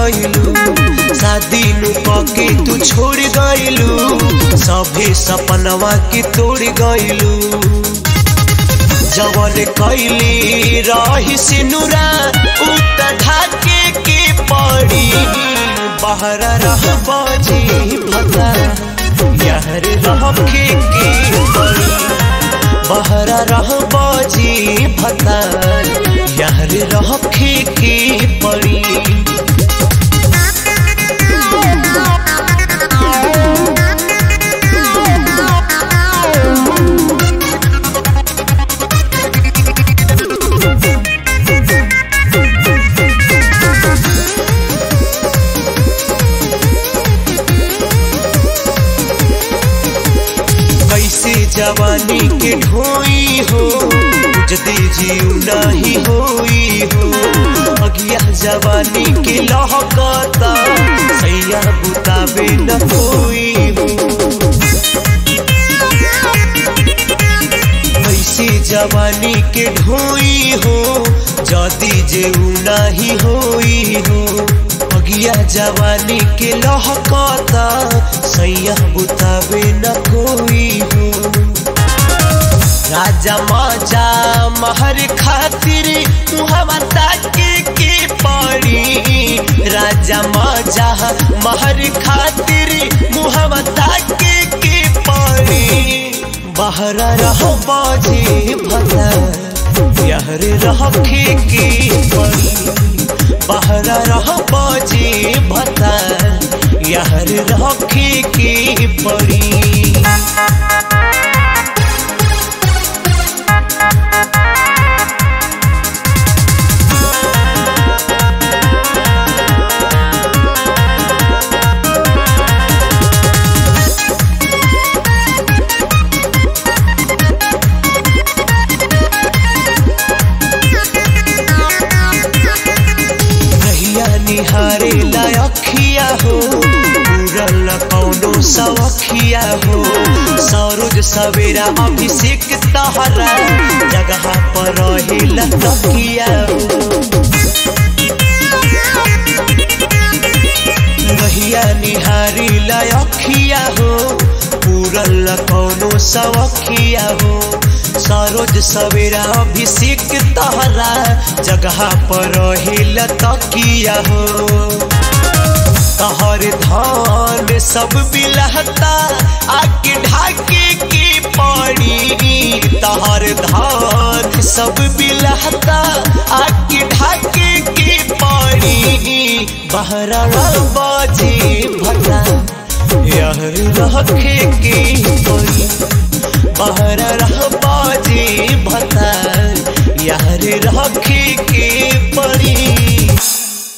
गइलू शादी नु के तू छोड़ गइलू सभे सपनवा के तोड़ गइलू जवन कैली रही सिनुरा उत ढाके के पड़ी बाहर रह बजी भता यहर रखे के पड़ी बाहर रह बजी भता यहर रखे के पड़ी कैसे जवानी के ढोई हो जदी जीव नहीं होई हो अगिया जवानी के लहकता सैया बुतावे न होई हो कैसे जवानी के ढोई हो जदी जेऊ नहीं होई हो अगिया जवानी के लहकता सैया बुतावे न कोई हो राजा माजा महर खातिर मुहवा ताके के पड़ी राजा माजा महर खातिर मुहवा ताके के पड़ी बाहर रह बाजे भला यहर रखे के पड़ी बाहर रह बाजे भता यहर रखे के पड़ी रहिया निहारे लायखिया हो पूरल कौनो सवखिया हो सरोज सवेरा अभिषेक तहरा जगह पर रहे लतकिया हो रहिया निहारी लायखिया हो पूरल कौनो सवखिया हो सरोज सवेरा अभिषेक तहरा जगह पर रहे तकिया हो तहर धान सब बिलहता आके ढाके के पड़ी तहर धान सब बिलहता आके ढाके के पड़ी बहरा बाजे भटा यह रखे के पड़ी बाहर रह बाजे भता यार रखे के पड़ी